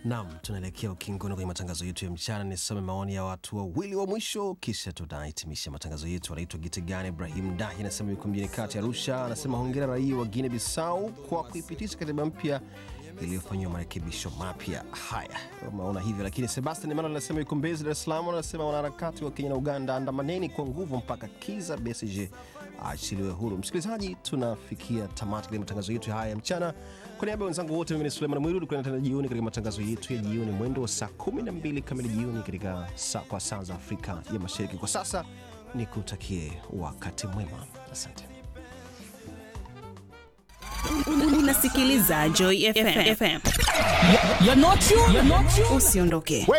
Naam, tunaelekea ukingoni kwenye matangazo yetu ya mchana. Nisome maoni ya watu wawili wa mwisho, kisha tunahitimisha matangazo yetu. Anaitwa Gitigani Ibrahim Dahi, anasema yuko mjini kati Arusha. Anasema hongera raia wa Guinea Bissau kwa kuipitisha katiba mpya iliyofanyiwa marekebisho mapya. Haya, umeona hivyo. Lakini Sebastian Emmanuel anasema yuko Mbezi, Dar es Salaam. Anasema wanaharakati wa Kenya na Uganda, andamaneni kwa nguvu mpaka Kiza Besigye aachiliwe huru. Msikilizaji, tunafikia tamati katika matangazo yetu haya ya mchana. Kwa niaba ya wenzangu wote, mimi ni Suleiman Mwiru. Tukutane tena jioni katika matangazo yetu ya jioni mwendo wa saa 12 kamili jioni katika saa, kwa saa za Afrika ya Mashariki. Kwa sasa ni kutakie wakati mwema, asante. Unasikiliza Joy FM. You're not you. You're not you. Usiondoke.